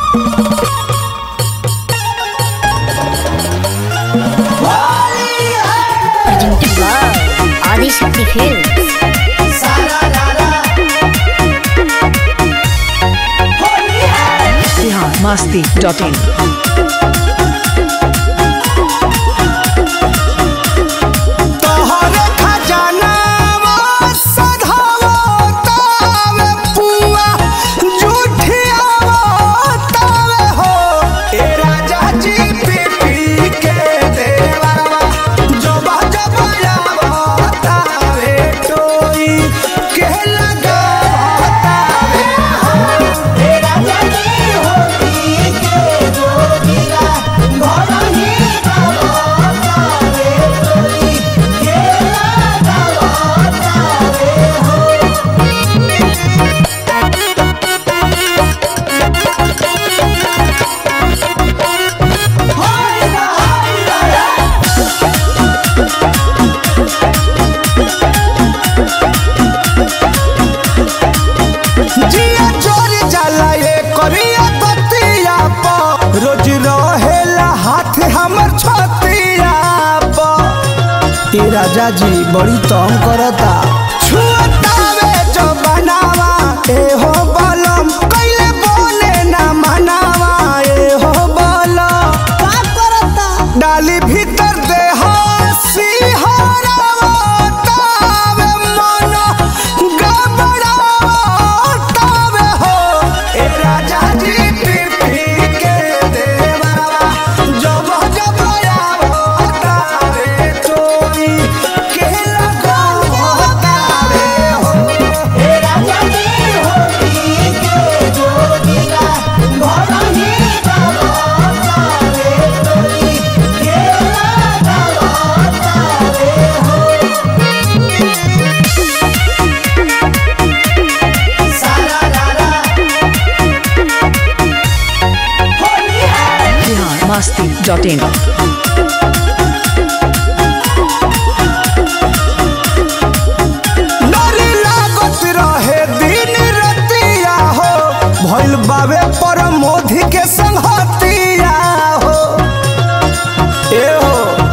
presented by Adi Shakti Films. Bihar Masti dot in तोहरे खजानावा सधावा तावे पुआ जुठियावा तावे हो ए राजा जी पी पी के देवरवा जबा जबा यावा तावे टोई के लगावा तावे हो ए राजा जी होती के जोगिरा घर ही गावा तावे टोई के लगावा तावे हो जिया जोर जाला ये करिया बतिया प रोज रहेला हाथ हमर छतिया प ए राजा जी बड़ी तंग करता छुअतावे जो बनावा ए हो बलम कइले बोले ना मनावा ए हो बलम का करता डाली भीतर दे हसी हरावा तावे मन गबड़ावा तावे हो ए राजा जी पी पी के देवरवा जब जब आवा तावे तोई के लगावा तावे हो ए राजा जी होती के जोगिरा घर ही गावा तावे तोई के लगावा तावे हो बिहार मस्ती डॉट इन डरी लागत रहे दिन रतिया हो भइल बावे पर मोधी के संगतिया हो ए हो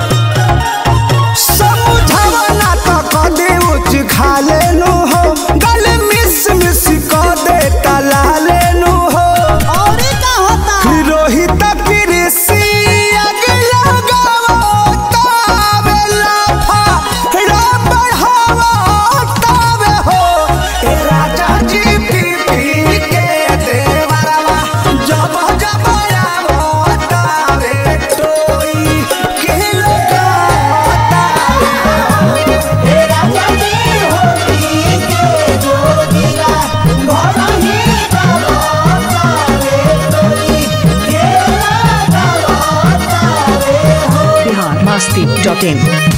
समझावा ना तो कदे उच खा लेनु हो गल मिस मिस क दे तला लेनु हो और का होता रोहित कृषि अगला गावा तावे लाफा रा बढ़ावा तावे हो ए राजा जी पी पी के देवरवा जब जब आवा तावे टोई के लगावा तावे हो ए राजा जी होती के जोगिरा घर ही गावा तावे टोई के लगावा तावे हो बिहार मस्ती डॉट इन